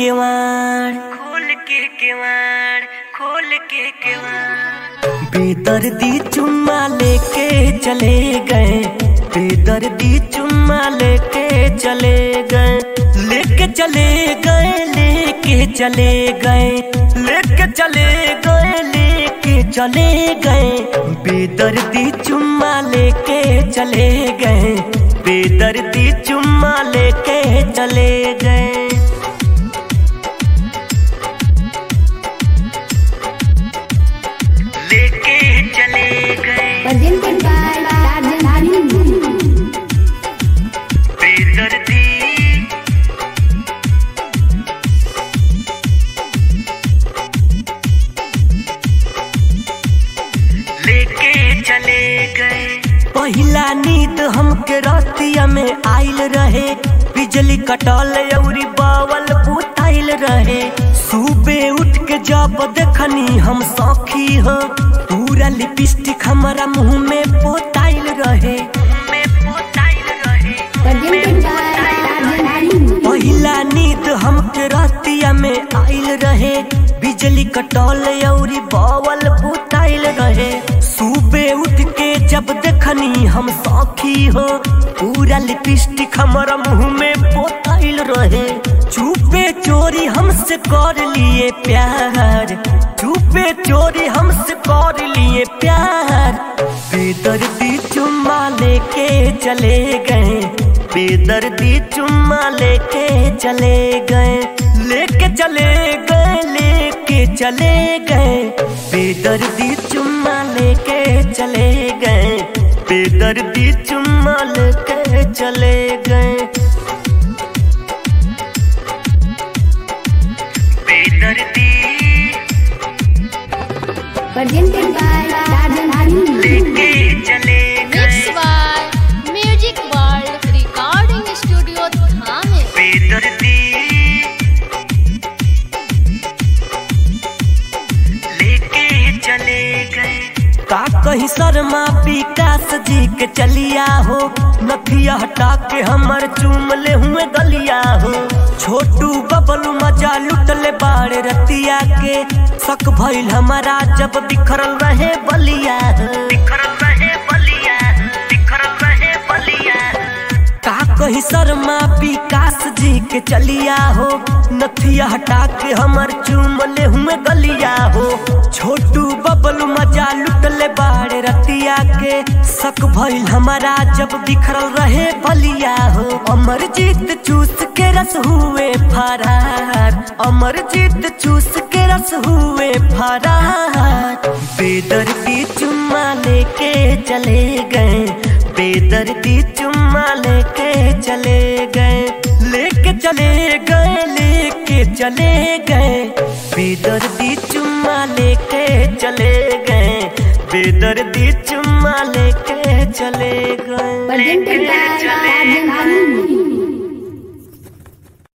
केवाड़ खोल के केवाड़ खोल के केवाड़ बेदर्दी चुम्मा लेके चले गए बेदर्दी चुम्मा लेके चले गए लेके चले गए लेके चले गए लेके चले गए लेके चले गए बेदर्दी चुम्मा लेके चले गए बेदर्दी चुम्मा लेके चले गए लेके चले गए presented by Tarjan Hari. बेदर्दी लेके चले गए पहिला नींद हमके रातिया में आइल रहे बिजली कटल अउरी बावल बुताइल रहे सुबह उठ के जब देखनी हम सौखी हो पूरा लिपस्टिक हमारा मुंह में पोताइल रहे में पोताइल रहे Presented by Tarjan Hari. पहिला नींद हमके रातिया में आइल रहे बिजली कटल अउरी बावल बुताइल रहे सुबह उठ के जब देखनी हम सौखी हो पूरा लिपस्टिक हमारा मुंह में पोताइल रहे चुपे चोरी हमसे कर लिए प्यार चुपे चोरी हमसे कर लिए प्यार बेदर्दी चुम्मा लेके चले गए बेदर्दी चुम्मा लेके चले गए लेके चले गए लेके चले गए बेदर्दी चुम्मा लेके चले गए बेदर्दी चुम्मा लेके चले गए बेदर्दी Presented by Tarjan Hari. लेके चले गए Mixed by Music World Recording Studio Thane. बेदर्दी लेके चले गए का कहीं शर्मा विकास जी के चलिया हो नथिया हटा के हमर चूम ले हुए गलिया हो छोटू बबलू मजा लुटले बाड़े रतिया के शक भइल हमारा जब बिखरल रहे बलिया हो। बिखरल रहे बलिया बिखरल रहे बलिया का कहीं शर्मा विकास जी के चलिया हो नथिया हटा के हमर चूम ले हुए गलिया हो छोटू बबलू मजा लुटले बाड़े रतिया के शक भइल हमारा जब बिखरल रहे बलिया हो अमर जीत चूस के रस हुए फरार अमर जीत चूस के रस हुए फरार बेदर्दी चुम्मा लेके चले गए बेदर्दी चुम्मा लेके चले गए लेके चले गए लेके चले गए बेदर्दी चुम्मा लेके चले गए बेदर्दी चुम्मा लेके चले गए Presented by Tarjan Hari.